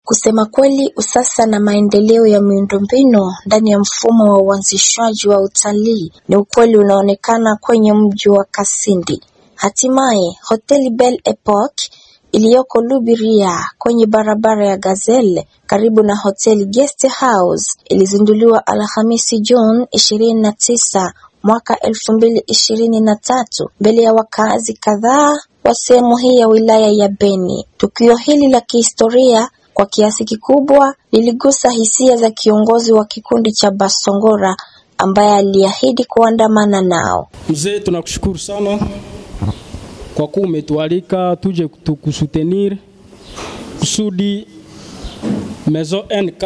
Kusema kweli usasa na maendeleo ya miundombinu ndani ya mfumo wa uanzishwaji wa utalii ni ukweli unaonekana kwenye mji wa Kasindi. Hatimaye hoteli Belle Epoque iliyoko Lubiria kwenye barabara ya Gazelle karibu na hoteli Guest House ilizinduliwa Alhamisi Juni ishirini na tisa mwaka elfu mbili ishirini na tatu mbele ya wakazi kadhaa wa sehemu hii ya wilaya ya Beni. Tukio hili la kihistoria kwa kiasi kikubwa liligusa hisia za kiongozi wa kikundi cha Basongora ambaye aliahidi kuandamana nao. Mzee, tunakushukuru sana kwa kuwa umetualika tuje tukusutenir kusudi Maison NK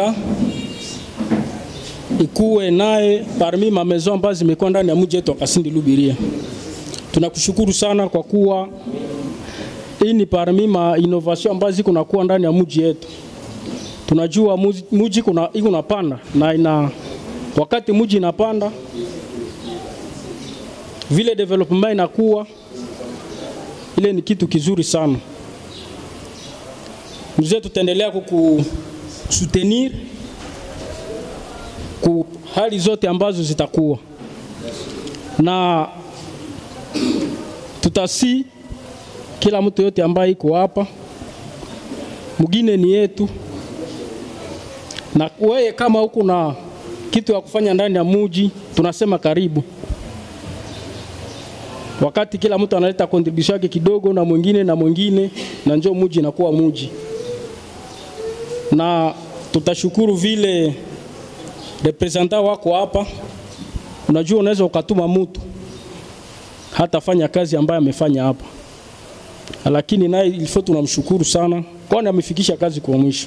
ikuwe naye parmi ma maison ambazo zimekuwa ndani ya mji wetu wa Kasindi Lubiria. Tunakushukuru sana kwa kuwa hii ni parmi ma innovation ambazo ziko nakuwa ndani ya mji yetu. Tunajua muji- mji kuna iko napanda na ina wakati mji inapanda vile development inakuwa ile ni kitu kizuri sana. Mzee, tutaendelea kukusutenir ku hali zote ambazo zitakuwa na tutasi kila mtu yote ambaye iko hapa, mwingine ni yetu, na wewe kama huko na kitu ya kufanya ndani ya muji, tunasema karibu wakati kila mtu analeta contribution yake kidogo na mwingine na mwingine, na njoo muji inakuwa muji. Na tutashukuru vile representant wako hapa. Unajua, unaweza ukatuma mtu hatafanya kazi ambayo amefanya hapa, lakini naye ilifo tunamshukuru sana, kwani amefikisha kazi kwa mwisho,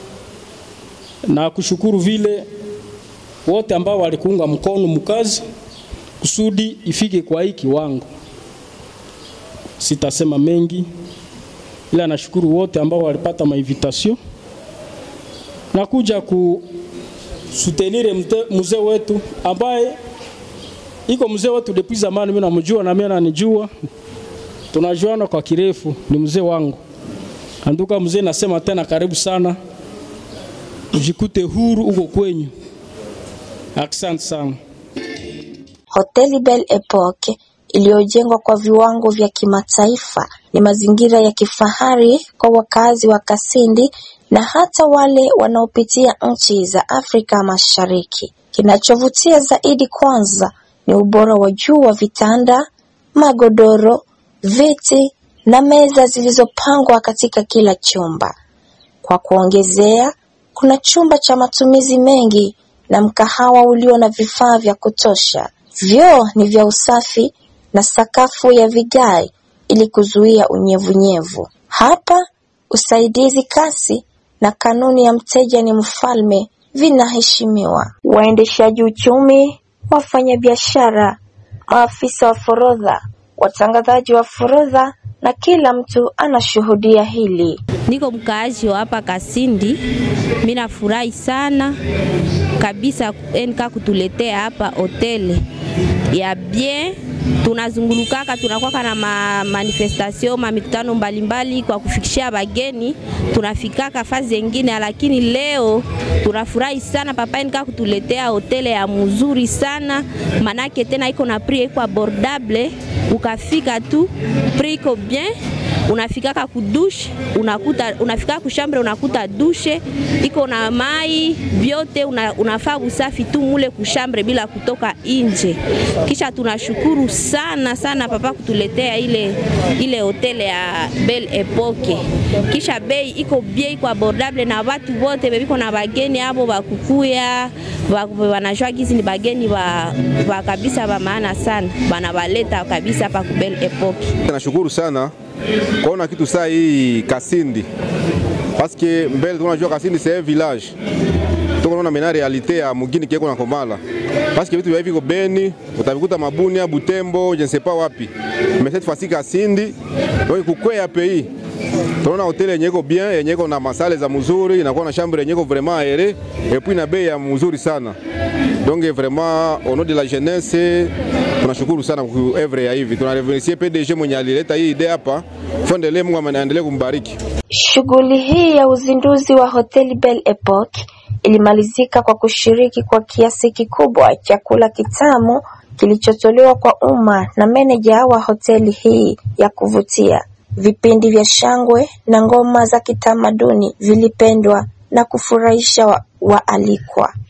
na kushukuru vile wote ambao walikuunga mkono mkazi kusudi ifike kwa hii kiwango. Sitasema mengi, ila nashukuru wote ambao walipata mainvitation na kuja kusutenire mte- mzee wetu ambaye iko mzee wetu depuis zamani. Mimi namjua na mimi ananijua, tunajuana kwa kirefu, ni mzee wangu. Anduka mzee, nasema tena karibu sana, ujikute huru uko kwenyu. Asante sana. Hoteli Belle Epoque iliyojengwa kwa viwango vya kimataifa ni mazingira ya kifahari kwa wakazi wa Kasindi na hata wale wanaopitia nchi za Afrika Mashariki. Kinachovutia zaidi kwanza ni ubora wa juu wa vitanda, magodoro, viti na meza zilizopangwa katika kila chumba. Kwa kuongezea, kuna chumba cha matumizi mengi na mkahawa ulio na vifaa vya kutosha. Vyoo ni vya usafi na sakafu ya vigae ili kuzuia unyevunyevu. Hapa usaidizi kasi na kanuni ya mteja ni mfalme vinaheshimiwa. Waendeshaji uchumi, wafanyabiashara, maafisa wa forodha, watangazaji wa forodha na kila mtu anashuhudia hili. Niko mkaaji wa hapa Kasindi, mimi nafurahi sana kabisa NK kutuletea hapa hoteli ya bien. Tunazungulukaka tunakwaka na ma manifestation ma mikutano mbalimbali kwa kufikishia bageni, tunafikaka fazi zengine, lakini leo tunafurahi sana papa NK kutuletea hoteli ya mzuri sana, manake tena iko na prix iko abordable, ukafika tu prix iko bien unafikaka kudushe unakuta unafika kushambre unakuta dushe iko na mai vyote una, unafaa usafi tu mule kushambre bila kutoka nje. Kisha tunashukuru sana sana papa kutuletea ile ile hoteli ya Belle Epoque. Kisha bei iko bien iko abordable na watu wote bebiko na bageni hapo bakukuya ba- wanajua gizi ni bageni ba, ba kabisa ba maana sana banabaleta kabisa hapa ku Belle Epoque. Nashukuru sana kuona kitu saa hii Kasindi paske mbele tunajua Kasindi c'est un village tukonaona mena realite ya mugini kieko na Komala paske vitu vya hivi viko Beni utavikuta Mabunia, Butembo, je ne sais pas wapi mais cette fois-ci Kasindi donc kukwea pays tunaona hoteli yenye iko bien yenye iko na masale za mzuri inakuwa na chambre yenye iko vraiment aere et puis na bei ya mzuri sana donc vraiment au nom de la jeunesse tunashukuru sana kwa evre ya hivi tunareverencier PDG mwenye alileta hii idea hapa fondelee Mungu aendelee kumbariki Shughuli hii ya uzinduzi wa hoteli Belle Epoque ilimalizika kwa kushiriki kwa kiasi kikubwa chakula kitamu kilichotolewa kwa umma na meneja wa hoteli hii ya kuvutia. Vipindi vya shangwe na ngoma za kitamaduni vilipendwa na kufurahisha wa- waalikwa.